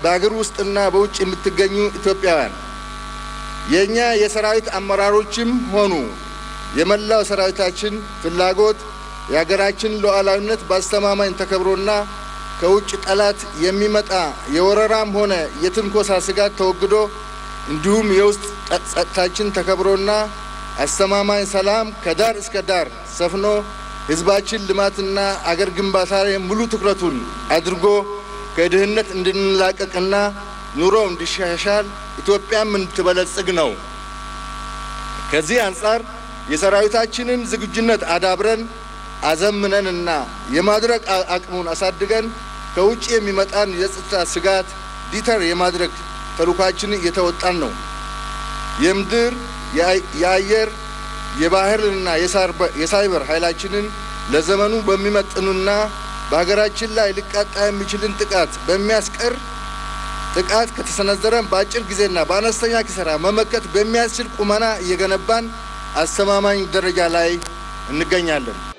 በአገር ውስጥና በውጭ የምትገኙ ኢትዮጵያውያን የእኛ የሰራዊት አመራሮችም ሆኑ የመላው ሰራዊታችን ፍላጎት የሀገራችን ሉዓላዊነት በአስተማማኝ ተከብሮና ከውጭ ጠላት የሚመጣ የወረራም ሆነ የትንኮሳ ስጋት ተወግዶ እንዲሁም የውስጥ ጸጥታችን ተከብሮና አስተማማኝ ሰላም ከዳር እስከ ዳር ሰፍኖ ሕዝባችን ልማትና አገር ግንባታ ላይ ሙሉ ትኩረቱን አድርጎ ከድህነት እንድንላቀቅና ኑሮ እንዲሻሻል ኢትዮጵያም እንድትበለጽግ ነው። ከዚህ አንጻር የሰራዊታችንን ዝግጁነት አዳብረን አዘምነንና የማድረግ አቅሙን አሳድገን ከውጭ የሚመጣን የጸጥታ ስጋት ዲተር የማድረግ ተልዕኳችንን እየተወጣን ነው። የምድር የአየር የባህርና የሳይበር ኃይላችንን ለዘመኑ በሚመጥኑና በሀገራችን ላይ ሊቃጣ የሚችልን ጥቃት በሚያስቀር ጥቃት ከተሰነዘረን በአጭር ጊዜና በአነስተኛ ኪሳራ መመከት በሚያስችል ቁመና እየገነባን አስተማማኝ ደረጃ ላይ እንገኛለን።